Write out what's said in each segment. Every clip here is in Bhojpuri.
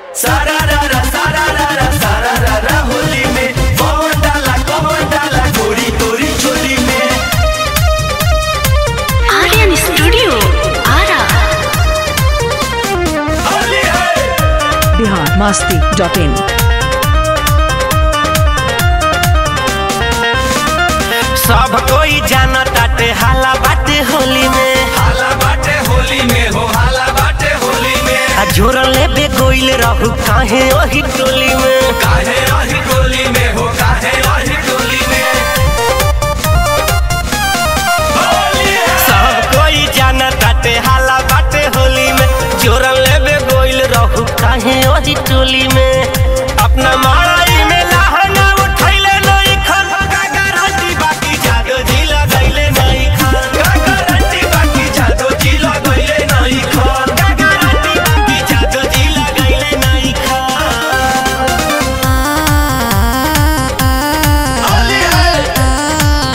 सारा रा रा सारा रा रा सारा रा रा होली में कौन डाला कौन डाला गोरी गोरी चोली में आर्यन स्टूडियो आरा होली है बिहार मस्ती डॉट इन सब कोई जाना ताटे हाला बाटे होली में हाला बाटे होली में हो हाला बाटे होली में आ जोरन लेबे गोइल रहू काहे ओही टोली में काहे रही टोली में हो काहे रही टोली में होली है सब कोई जाना ताटे हाला बाटे होली में जोरन लेबे गोइल रहू काहे ओही टोली में अपना माई में लहंगा उठैले नहीं खन का गारंटी बाकी जादो जी लगैले नहीं खन का गारंटी बाकी जादो जी लगैले नहीं खन का गारंटी बाकी जादो जी लगैले नहीं खन होली है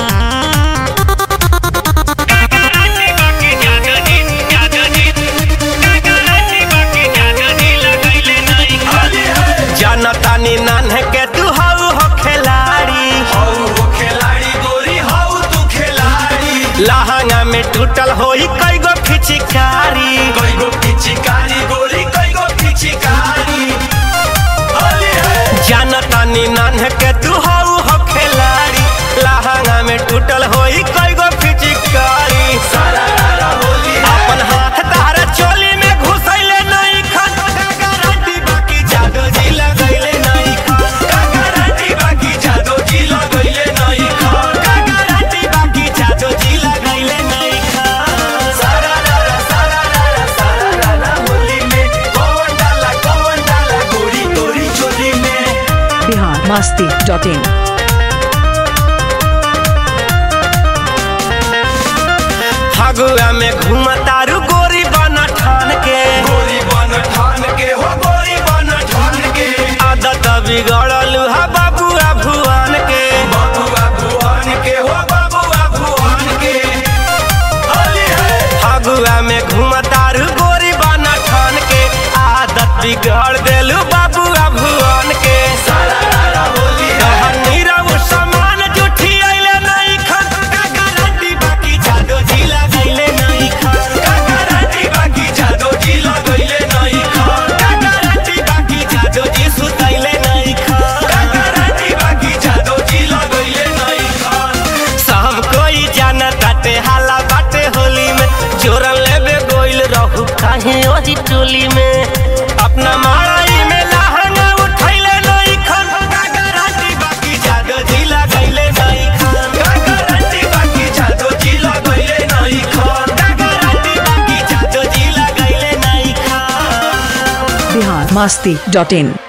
होली है जनतानी नान्हे के तू हऊ हो खिलाड़ी हौ वो खिलाड़ी गोरी हौ तू खिलाड़ी लहंगा में टूटल होई कई गो फिचिकारी कई गो पिचिकारी गोरी कई गो पिचिकारी होली है जनतानी नान्हे के तू हऊ हो खिलाड़ी लहंगा में टूटल होई कई गो फिचिकारी सारा रारा होली है अपन हाथ तारा चोली में घुसैले नहीं खन का गारंटी बाकी जादो जी लगैले नहीं खन का गारंटी बाकी जादो जी लगैले नहीं खन का गारंटी बाकी जादो जी लगैले नहीं खन सारा रारा सारा रारा सारा रारा होली में कौन डाला कौन डाला गोरी गोरी चोली में बिहार मस्ती डॉट इन फगुआ में घूमतारू गोरी बना ठान के गोरी बन ठान के हो गोरी बन ठान के आदत बिगड़ल हा बाबुआ भुवन के बाबुआ भुवन के हो बाबुआ भुवन के होली है फगुआ में घूमतारू गोरी बना ठान के आदत बिगड़ देलू बाबुआ भुवन के सारा रारा होली है तहन नीरव समान जुठी अइले नहीं खन का गारंटी बाकी जादो जी लगैले नहीं खन का गारंटी बाकी जादो जी लगैले नहीं खन का गारंटी बाकी जादो जी सुतैले नहीं खन का गारंटी बाकी जादो जी लगैले नहीं खन सब कोई जाना ताटे हाला बाटे होली में जोरन लेबे गोइल रहू काहे ओही टोली में अपना माई में लहंगा उठैले नहीं खन का गारंटी बाकी जादो जी लगैले नहीं खन का गारंटी बाकी जादो जी लगैले नहीं खन का गारंटी बाकी जादो जी लगैले नहीं खन बिहार मस्ती डॉट इन